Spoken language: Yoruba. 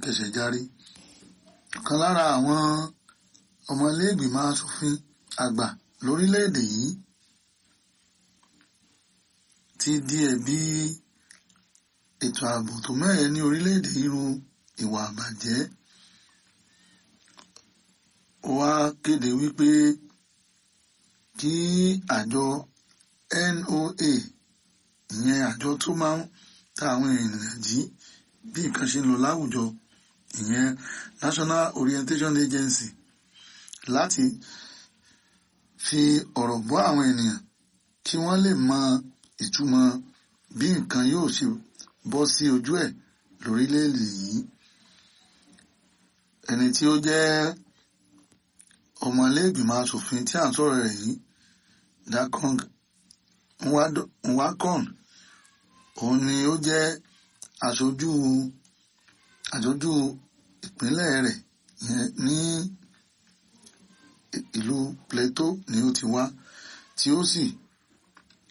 kẹsẹ̀ járí ọ̀kan lára àwọn ọmọlẹ́gbìmọ̀ asòfin àgbà lórílẹ̀‐èdè yìí ti di ẹ̀bi ètò ààbò tó mẹ́rẹ̀ẹ́ ní orílẹ̀‐èdè yìí ru ìwà àbàjẹ́ ó wá kéde wípé kí àjọ NOA ìyẹn àjọ tó máa ń ta àwọn ènìyàn jí bí nǹkan ṣe ń lọ láwùjọ ìyẹn National Orientation Agency láti fi ọ̀rọ̀ bọ́ àwọn ènìyàn kí wọ́n lè mọ ìtumọ̀ bí nǹkan yóò ṣe bọ́ sí ojú ẹ̀ lórílẹ̀‐èdè yìí ẹni tí ó jẹ́ ọmọlẹ́gbìmọ̀ asòfin tí à ń sọ̀rọ̀ rẹ̀ yìí Dakong Nwakon òun ni ó jẹ́ aṣojú aṣojú ìpínlẹ̀ rẹ̀ ní ìlú Plateau ni ó ti wá tí ó sì